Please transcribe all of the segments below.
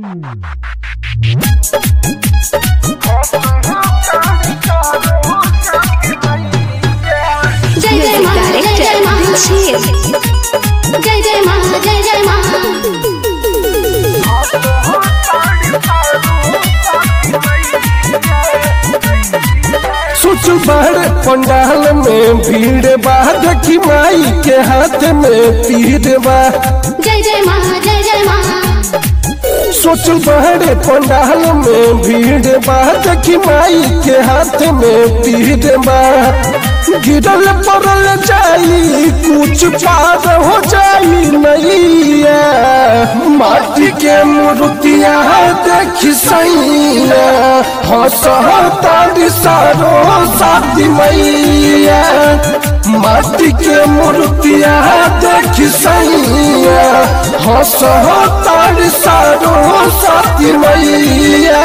जय जय मा जय जय मा जय जय मा जय जय मा सोच बड़ पंडाल में भीड़ बा देखी माई के हाथ में तीर बा जय जय मा जय जय मा सोच बड़ पंडाल में भीड़ बा देखी माई के हाथ में तीर बा गिरल पड़ल जाई कुछ पार हो जाई नैया माटी के मूर्तिया देखी सैया हंसतारी सारो साथी मैया माटी के मूर्तिया देखी सैया हंसतारी सारो साथी मैया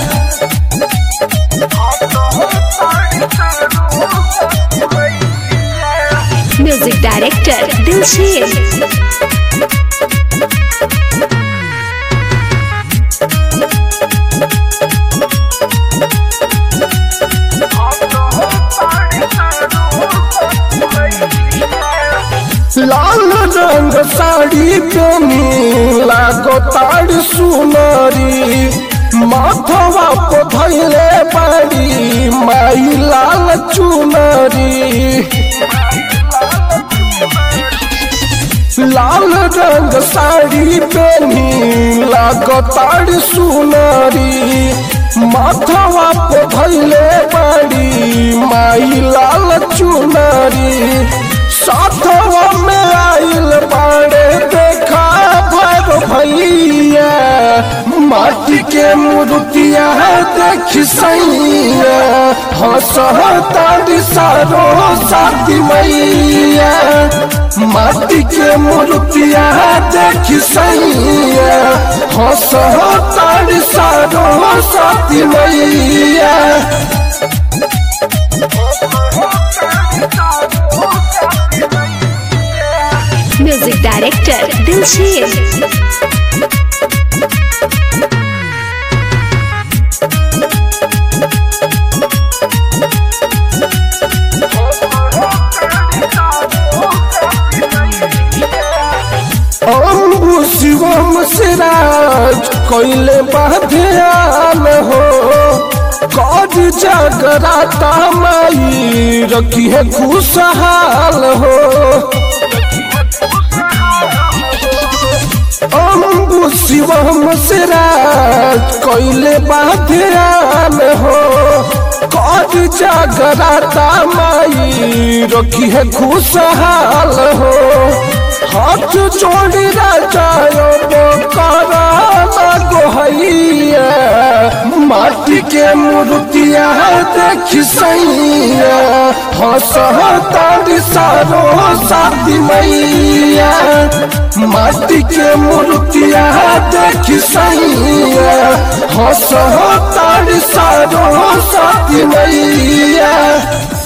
म्यूजिक डायरेक्टर दिलशीर लाल रंग साड़ी पेनी लागो ताड़ सुनरी माथवा को धैले बाड़ी माई लाल चुनरी लाल रंग साड़ी पेनी लागो ताड़ सुनरी माथवा को धैले बाड़ी माई लाल चुनरी साथवा में आइल बाड़े देखा भर भैया माटी के मूर्तिया देख सैया हंसतारी सारो साथी मैया माटी के मूर्तिया देख सैया हंसतारी सारो साथी मैया म्यूजिक डायरेक्टर दिलशीर अम्बु शिवम सिराज कैले बाध्यान हो कद जागराता माई रखी है खुशहाल हो अम्बु शिवम सिराज कैले बाध्यान हो कद जागराता माई रखी है खुशहाल हो हाथ जोड़ी राजायो करा गोहैया माटी के मूर्तिया देख सैया हंसतारी सारो साथी मैया माटी के मूर्तिया देख सैया हंसतारी सारो साथी मैया